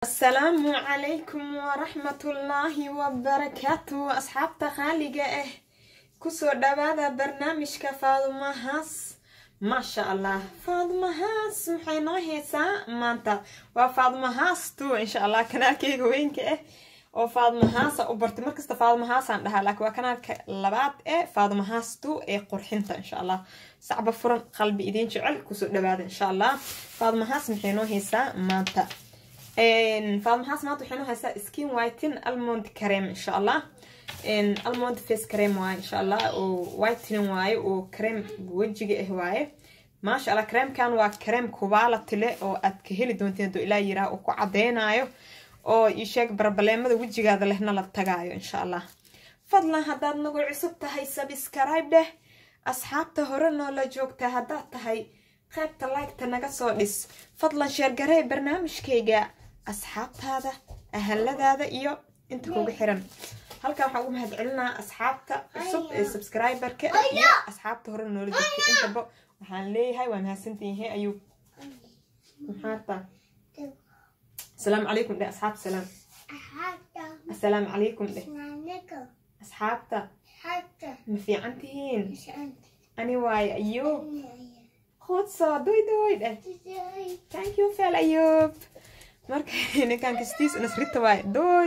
asalaamu calaykum waraxmatullaahi wabarakaatu asxaabta qaaliga ah kusoo dhawaada barnaamijka faadumahaas maasha allah faadumahaas maxay noo heysaa maanta waa faadumahaas tu insha allah kanaalkeyga weynka ah oo faadumahaasa u bartay markasta faadumahaasaan dhahaa laakiin waa kanaalka labaad ee faadumahaas tu ee qurxinta insha allah sacba furan qalbi idiin jecel kusoo dhawaada insha allah faadumahaas maxay noo heysaa maanta faadumahaas maanta waxay noo haysaa skin whiten almond cream insha allah almond face cream waaye insha allah oo whitening waaye oo cream wejiga ah waaye maasha allah creamkan waa cream quality leh oo aad ka heli doonteen haduu ilaa yiraa uu ku cadeynayo oo isheeg barbaleemada wejigaada lehna la tagaayo insha allah fadlan haddaad nagu cusub tahay subscribe dheh asxaabta hore noola joogta haddaad tahay qaybta liketa naga soo dhis fadlan sheergaree barnaamijkayga asxaabtaada ahaladaada iyo inta kuga xiran halkan waxaan ugu mahad celinaa asxaabta cusub ee subscriberka iyo asxaabta hore noola joogta intaba waxaan leeyahay waa mahadsantihiin ayuu maxaata asalaamu calaykum dheh asxaabta salaam asalaamu calaykum dheh asxaabta ma fiican tihiin ani waaye ayuub khudso doy doy dheh thank you fel ayuub marka ninkan kastiis nasrita waaye doy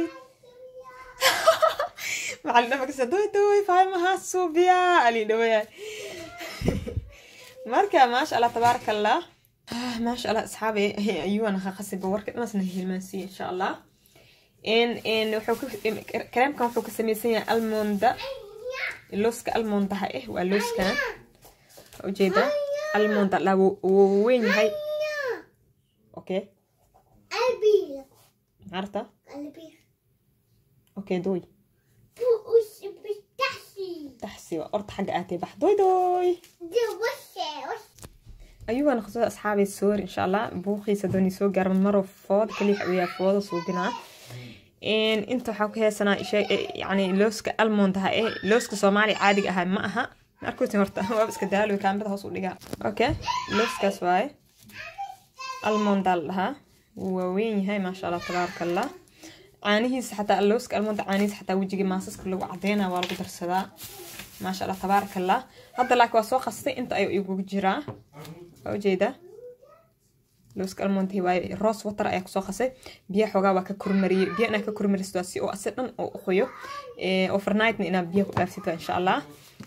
maxaa la dhamakasa doy doy fahmahaa suubiya ali dhawaya marka maasha allah tabaaraka allah maasha allah asxaabe ayuuna khasiba warka dhamasna hilmaansiiya insha allah kareemkan wuxuu ka sameysan yahay almonda looska almondaha eh waa looskan ujeeda almonda la wuu weyn yahay okay عرفت؟ اوكي دوي تحسي وقرت حق اتي بح دوي دوي ايوه انا خصوصا اصحابي السور ان شاء الله بوخي سدوني سو قرب مرة فوض كلي حويا فوض صوبنا ان انتو حاكو هي سنة شيء يعني لوسك الموند ها ايه لوسك صومالي عادي اها ما اها أركوتي مرتا وابس كدالو كان بدها وصول لقاء اوكي لوسك سواي الموند لها waaweyn yahay maasha allah tabaaraka allah caanihiisa xataa allooska almonda caanihiisa xataa wejiga maasaska lagu cadeynaa waa lagu darsadaa maasha allah tabaaraka allah hadda laakiin waa soo qastay inta ayuu igugu jiraa waa ujeeda looska almonda waaye rose water ayaa kusoo qasay biyaha xoogaa waa ka kormariyey biya inaa ka kormaristo si oo asi dhan oo uqoyo overnightna inaad biyaha ku dhaaftid insha allah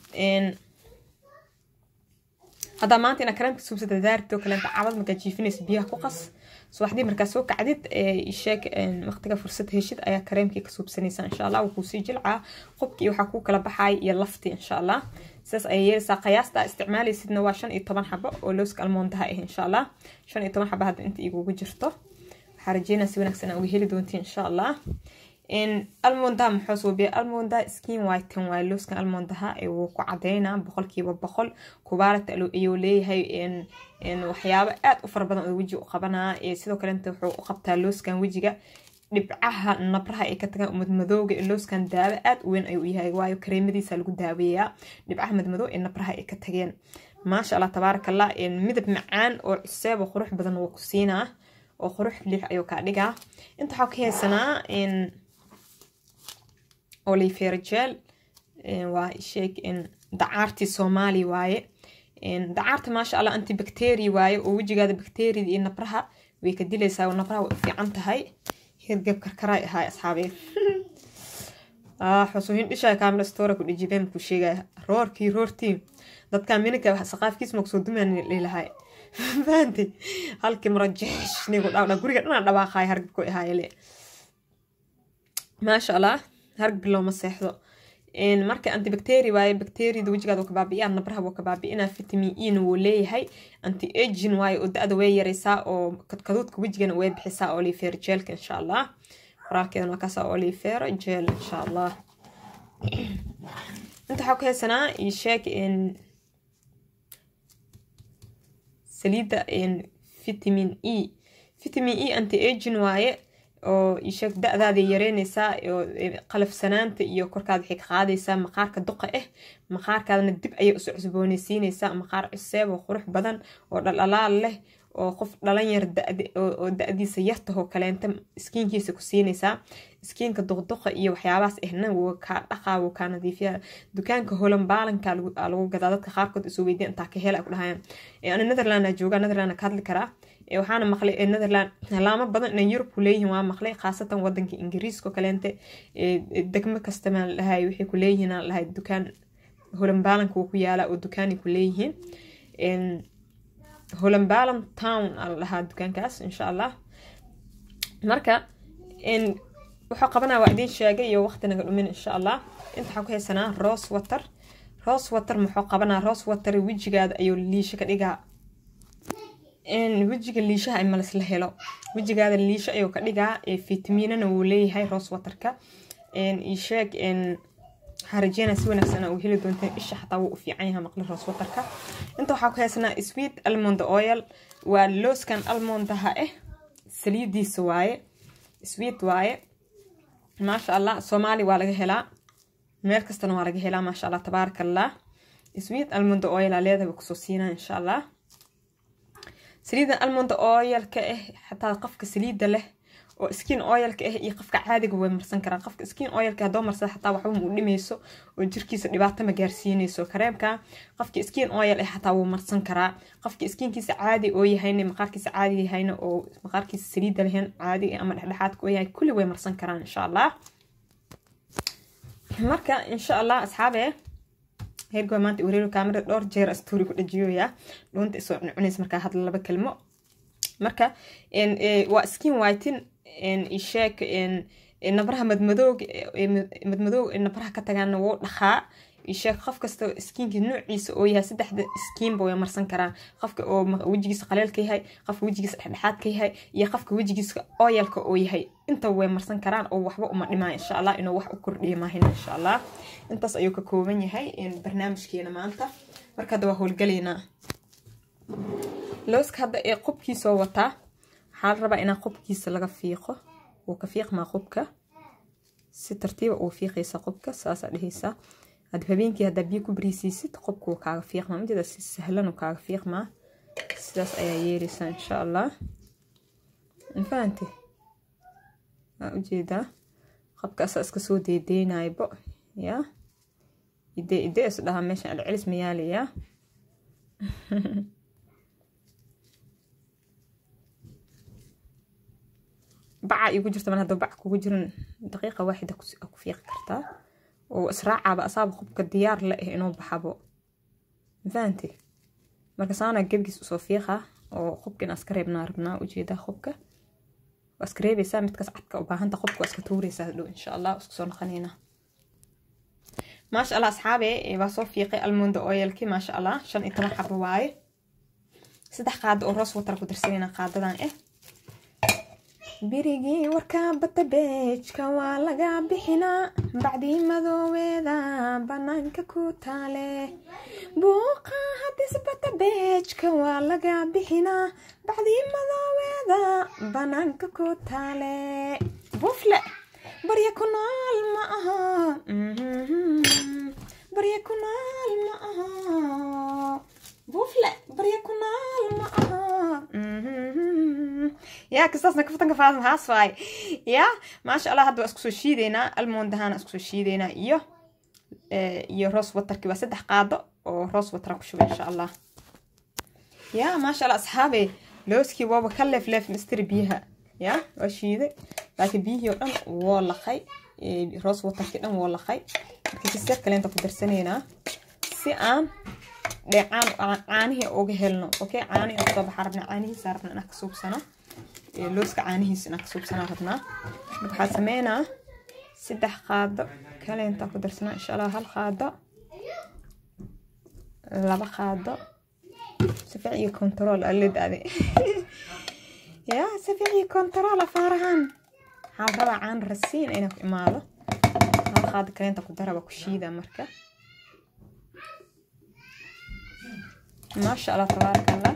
haddaa maanta inaa kareemka suubsada daarito kaleenta cabad markaa jiifinaysa biyaha ku qas subaxdii markaa soo kacdid sheeg waqtiga fursad heshid ayaa kareemkii ka suubsanaysa insha allah wuu kuusii jilcaa qubkii waxaa kuu kala baxaay iyo laftii insha allah sidaas ayay yeelaysaa qiyaasta isticmaalaysidna waa shan iyo toban xabo oo looska almoondaha ah insha allah shan iyo toban xabo hadda inta igugu jirto waxaa rajeynaa si wanaagsan uga heli doontiin insha allah almondaha muxuu suubiya almonda skin whiten waaye looskan almondaha wuu ku cadeynaa boqolkiiba boqol kubaalata ayuu leeyahay waxyaabo aad u fara badan oo weji u qabanaa sidoo kalenta wuxuu u qabtaa looskan wejiga dhibcaha nabraha ay ka tagaan madmadooga looskan daawo aad u weyn ayuu yahay waayo kareemadiisa lagu daaweeyaa dhibcaha madmadoo ee nabraha ay ka tageen maasha allah tabaaraka allah midab macaan oo cuseeb oo qurux badan wuu ku siinaa oo qurux lix ayuu kaa dhigaa inta waxaa ka haysanaa olifergel waa sheeg dacaartii soomaali waaye dacaarta maasha allah antibacteria waaye oo wejigaada bacteriada iyo nabraha way ka dilaysaa nabraha way u fiican tahay hirgab karkaray ahaay asxaabeed xusuuhin dhishaa kaamila stora ku dhijibeen ku sheegaya roorkii roortii dadka mininka saqaafkiis ma kusoo dumaan lilahay fahanti halkii marajeesh nigu dhawdha guriga dhanaa dhawaaqaay hargabku ahaayele maasha allah harg bilow ma seexdo marka antibacteria waaye bacteriada wejigaada ka baabi'iyaa nabraha wuu ka baabi'inaa vitamin e na wuu leeyahay anti agin waaye oo da-da way yaraysaa oo kadkaduudka wejigana way bixisaa oliver jelka insha allah qoraalkeedana waa kaasa oliver gel insha allah inta waxaa ku haysanaa sheeg saliidda vitamin e vitamin e anti agin waaye oo isheeg da-daada yareynaysaa oo qalafsanaanta iyo korkaada waxay ka qaadaysaa maqaarka duqa ah maqaarkaadana dib ayay usoo cusboonaysiinaysaa maqaar cuseeb oo qurux badan oo dhaldhalaal leh oo qof dhalinyar oo da-diisa yartahoo kaleenta iskiinkiisa ku siinaysaa iskiinka duqduqa iyo waxyaabahaas ahna wuu kaa dhaqaa wuu kaa nadiifiya dukaanka holan baalanka lagu gadaa dadka qaarkood isoo weydiya intaa ka hela ku dhahayaan ana netherland joogaa netherland ka hadli karaa waxaana maqlay netherland laamo badan inay yurub ku leeyihiin waa maqlay khaasatan wadanka ingiriiska kaleente degmo kastama lahay waxay ku leeyihiin lahay dukaan holanbaalanka wuu ku yaalaa oo dukaanay ku leeyihiin holanbaalan town ala dhahaa dukaankaas insha allah marka wuxuu qabanaa waa idiin sheegay iyo waqti naga dhumin insha allah inta waxaa ku haysanaa rose water rose water muxuu qabanaa rose water wejigaada ayuu liisho ka dhigaa wejiga liishaha ay malisla helo wejigaada liisho ayuu ka dhigaa fitaminana wuu leeyahay rose waterka isheeg waxaa rajeynaa si wanaagsan uu heli doonteen isha xataa wuu u fiican yahay maqli rose waterka inta waxaa ku haysanaa sweet almond oil waa looskan almondaha ah saliidiisa waaye sweet waaye maasha allah soomaali waa laga helaa meel kastana waa laga helaa maasha allah tabaaraka allah sweet almond oil aa leedahay kusoo siinaa insha allah saliidan almond oilka ah xataa qofka saliida leh oo skin oilka ah iyo qofka caadiga way marsan karaan qofka skin oilka hadoo marsada xataa waxba mu dhimayso oo jirkiisa dhibaato ma gaarsiinayso kareemka qofka skin oil ah xataa wuu marsan karaa qofka skinkiisa caadi oo yahayna maqaarkiisa caadi yahayna oo maqaarkiisa saliida lehen caadi ama dhexdhexaadka oo yahay kulli way marsan karaan insha allah marka insha allah asxaabe heergoa maanta wareero kaamira dhowr jeer astoori ku dhajiyoya dhuunta isoo cuncunays markaa hadla laba kelmo marka waa skin whiten isheeg nabraha madmadooga madmadooga nabraha ka tagaana wuu dhaqaa isheeg qof kasta skiinka noociisa oo yahay saddexda skiinba way marsan karaan qofka oo wejigiisa qaleelka yahay qofka wejigiisa dhexdhexaad ka yahay iyo qofka wejigiisa oyalka oo yahay inta way marsan karaan oo waxba uma dhimaa insha allah inuu wax u kordhiyo maahin insha allah intaas ayuu ka kooban yahay barnaamijkeena maanta marka hadda waa howlgalaynaa looska hadda ee qubkiisoo wataa waxaa la rabaa inaa qubkiisa laga fiiqo wuu ka fiiqmaa qubka si tartiiba uu fiiqaysa qubka saasaa dhehaysaa had habeenkii haddaa biyo ku bariisiisid qubka wuu kaaga fiiqmaa majeeda si sahlan uu kaaga fiiqmaa sidaas ayaa yeelaysaa insha allah mafahante waa ujeedaa qobkaasaa iska soo deedeynaybo yaa idee idee is dhahaa meeshan celcelis ma yaalayaa baca igu jirta mar hadduu bac kugu jirin daqiiqa waaxida ku fiiqi kartaa oo israacaba asaaba qubka diyaar la ah inuu baxabo mafahante marka saana gebgiis usoo fiiqa oo qubka inaa iska reebnaa rabnaa ujeedaa qubka waa iska reebaysaa midkaas cadka u baahanta qubka waa iska tuuraysaa hadhow insha allah isku soo noqonaynaa maasha allah asxaabe waa soo fiiqay almonda oyalki maasha allah shan iyo toban xabo waaye saddex qaado oo roos watar ku dirsanayna qaadadan ah birigii warka bata beejka waa laga bixinaa bacdii madooweeda banaanka ku taale buuqa hadis bata beejka waa laga bixinaa bacdii madooweeda banaanka ku taale bufle barya ku nool ma aha barya ku nool ma aha bufle barya ku nool ma aha yaa kastaasna kaftanka faadma haas waay yaa maasha allah hadda waa isku soo shiideynaa almoondahana isku soo shiideynaa iyo iyo roos watarki waa saddex qaado oo roos watara ku shuba insha allah yaa maasha allah asxaabe looskii waaba ka leef leef mistiri biyaha yaa waa shiiday laakiin biyihii oo dhan woo laqay roos watarkii dhan woo laqay marka kiseer kaleenta ku darsanaynaa si aan dheecaan caanihii uga helno okay caani aan soo baxaa rabnaa caanihiisa rabnaa inaan ka suubsano looska caanihiisa inaan ka suubsanaa rabnaa marka waxaa sameynaa saddex qaado kaleenta ku darsanaa insha allah hal qaado laba qaado sific iyo control aladaade ya sific iyo control afaarahan waxaa rabaa caan rasiin inaan ku imaado hal qaado kaleenta ku daraba ku shiida marka ما شاء الله تبارك الله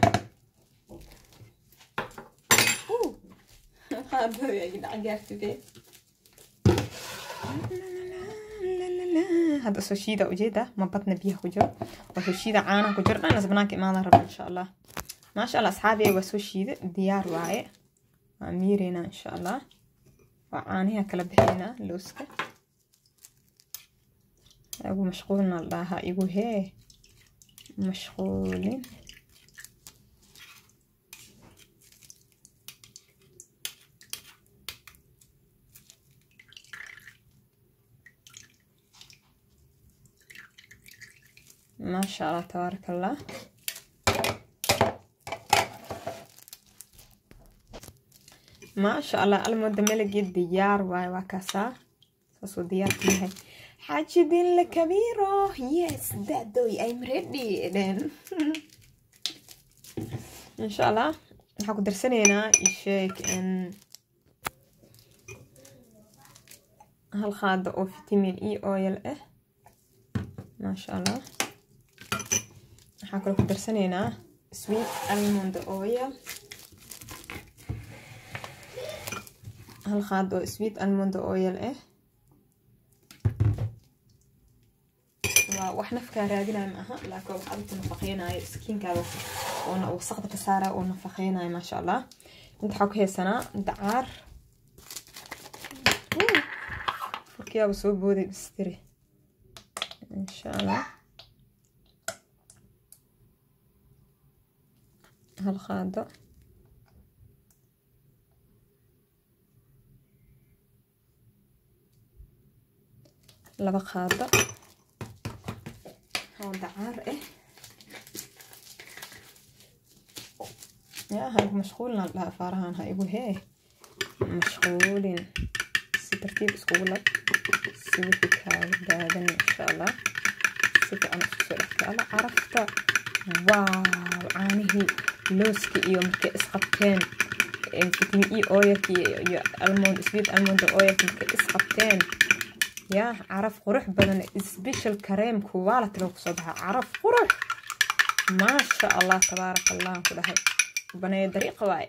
هذا يا جدعان قاعد بيه هذا سوشيدا وجيدا ما بطنا بيها كجر وسوشيدا عانا كجر أنا زبناك إمانا رب إن شاء الله maasha allah asxaabiya waa soo shiida diyaar waaye waa miireynaa insha allah waa caaniha kala bixinaa looska igu mashquulna la dhahaa igu hee mashquulin maasha allah tabaaraka allah maasha allah almooda melagii diyaar waaye waa kaasaa saasuu diyaarku yahay xaajidin la kabiiro yes dadoy i'm ready then insha allah waxaan ku darsanaynaa isheeg hal qaado oo vitamin e oil ah maasha allah waxaan kaloo ku darsanaynaa sweet almond oil hal qaad oo sweet almond oil ah waa wax nafkaa raadinayo ma aha laakiin wax adinku nafaqeynayo skiinkaada oona wasaqda ka saara oo nafaqeynayo maasha allah inta waxaa ku haysanaa dacaar furkiyaaba soo booday bistiri insha allah hal qaado laba qaado oo dacaar ah yaa ha igu mashquulina dhaha afaarahan ha igu hee mashquulin si tartiib iskugu lab si wixii kaaga daadan insha allah si fiican isku soo dhextaala carafta waaw caanihii looska iyo markay isqabteen vitamin e oilki iyo almond sweet almond oilki markay isqabteen yaa caraf qurux badan special kareemku waa la talo kusoo baxa caraf qurux maasha allah tabaaraka allah ku dhahay baneeyo dariiqa waaye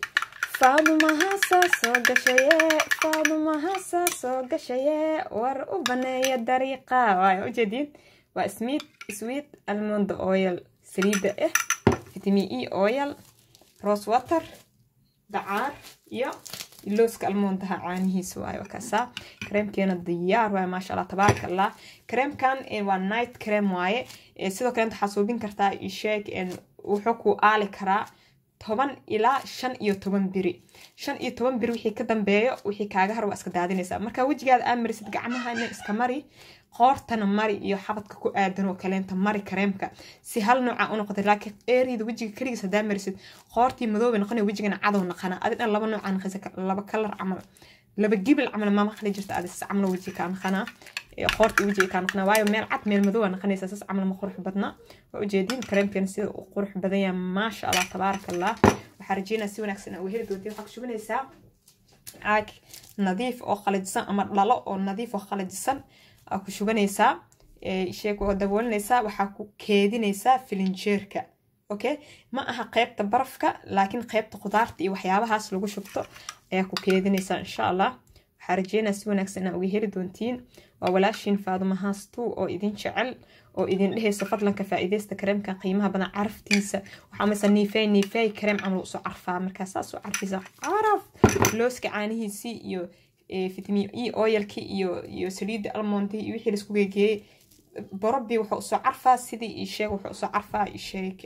faadumahaasa soo gashaye faadumahaasa soo gashaye war u baneeya dariiqa waaye ujeediin waa smeet sweet almond oil saliidda ah vitamin e oil rose water dacaar iyo looska almoondaha caanihiisa waaye waa kaasaa kareemkeena diyaar waaye maasha allah tabaaraka allah kareemkan waa night cream waaye sidoo kale waxaa suubin kartaa isheeg wuxuu ku aali karaa toban ilaa shan iyo toban biri shan iyo toban biri wixii ka dambeeyo wixii kaaga har waa iska daadinaysaa marka wejigaada aa marisid gacmahana iska mari qoortana mari iyo xabadka ku aadan oo kaleenta mari kareemka si hal nooca u noqotay laakiin eeriyada wejiga keligiis hadaa marisid qoortii madooba noqonaya wejigana cadow naqana adi dhan laba nooca naqaysa laba kalar camal laba gibil camal ma maqli jirta adi sas camal wejiga kaa naqanaa qoortii wejiga kaa naqanaa waayo meel cad meel madooba naqanaysa sas camal ma qurux badna waa ujeediin kareemkeena sida u qurux badan yahay maasha allah tabaaraka allah waxaa rajeynaa si wanaagsan aa heli doontiin waxaa ku shubinaysaa caag nadiif oo qalajisan ama dhalo oo nadiif oo qalajisan aa ku shubanaysaa sheeg oo daboolinaysaa waxaa ku keedinaysaa filinjeerka okay ma aha qeybta barafka laakiin qeybta khudaarta iyo waxyaabahaas lagu shubto ayaa ku keedinaysaa insha allah waxaa rajeynaa si wanaagsan inaa uga heli doontiin waa walaashiin faadumahaastuu oo idin jecel oo idin dhehaysa fadlanka faa'iidaysta kareemka qiimaha badan caraftiisa waxaa maysa niifey niifey kareem camal usoo carfaa markaa saas u carfisa caraf looska caanihiisii iyo vitamin e oilki iyo iyo saliidda almondi iyo wixii laisku geegeeyey borobi wuxuu usoo carfaa sidii isheeg wuxuu usoo carfaa isheeg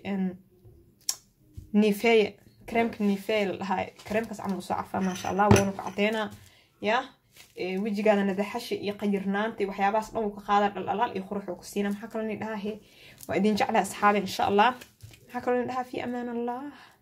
nifeye kareemka nifeye la dhahaa kareemkaas camal usoo carfaa maasha allah wuuna ku cadeynaa ya wejigaada nadaxasha iyo qayirnaanta iyo waxyaabahaas dhan wuu ka qaadaa dhaldhalaal iyo qurux uu ku siina maxaa kaloo ni dhahaa he waa idin jeclaa asxaabi insha allah maxaa kaloo ni dhahaa fi amaan allah